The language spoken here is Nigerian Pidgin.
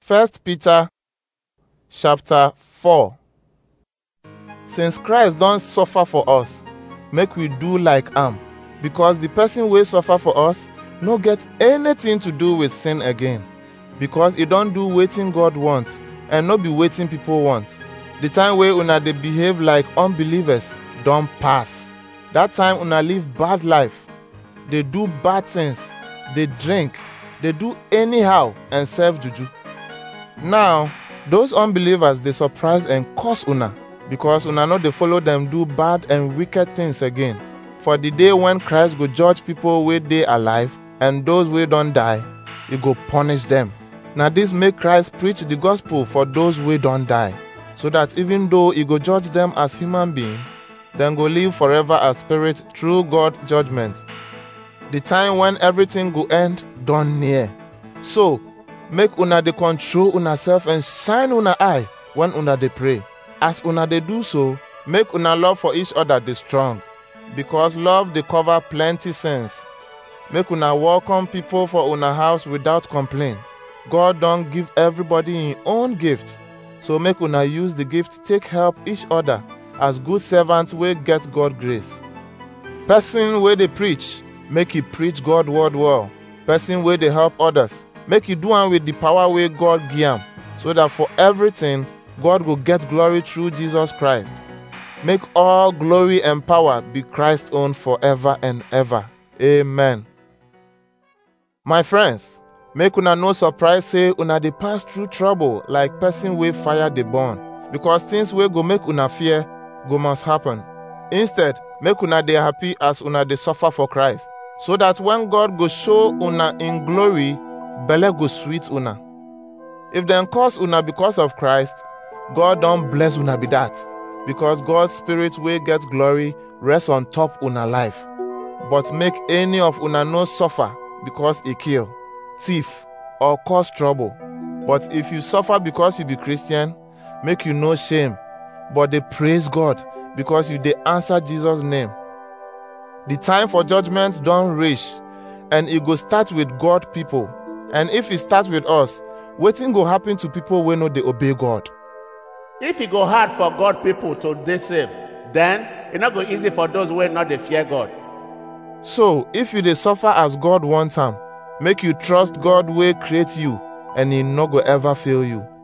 First Peter chapter 4 Since Christ don suffer for us, make we do like am, because the person wey suffer for us no get anything to do with sin again, because e don do wetin God want and no be wetin people want. The time wey una dey behave like unbelievers don pass. That time una live bad life, dey do bad things, dey drink, dey do anyhow and serve juju. Now, those unbelievers dey surprise and curse una because una no dey follow dem do bad and wicked things again. For the day when Christ go judge people wey dey alive and those wey don die, e go punish dem. Na this make Christ preach the gospel for those wey don die, so that even though e go judge dem as human being, dem go live forever as spirit through God judgment. The time when everything go end don near. So, make una dey control una self and shine una eye when una dey pray. As una dey do so, make una love for each other dey strong, because love dey cover plenty sins. Make una welcome people for una house without complaint. God don give everybody im own gift, so make una use the gift take help each other as good servants wey get God grace. Person wey dey preach, make e preach God word well. Person wey dey help others, make e do am with the power wey God give am, so that for everything, God go get glory through Jesus Christ. Make all glory and power be Christ's own forever and ever. Amen. My friends, make una no surprise say una dey pass through trouble like person wey fire dey burn, because things wey go make una fear go must happen. Instead, make una dey happy as una dey suffer for Christ, so that when God go show una in glory, belle go sweet una. If dem curse una because of Christ, God don bless una be that, because God's spirit wey get glory rest on top una life. But make any of una no suffer because e kill, thief, or cause trouble. But if you suffer because you be Christian, make you no shame, but dey praise God because you dey answer Jesus name. The time for judgment don reach, and e go start with God people. And if e start with us, wetin go happen to people wey no dey obey God? If e go hard for God people to dey saved, then e no go easy for those wey no dey fear God. So, if you dey suffer as God want am, make you trust God wey create you and he no go ever fail you.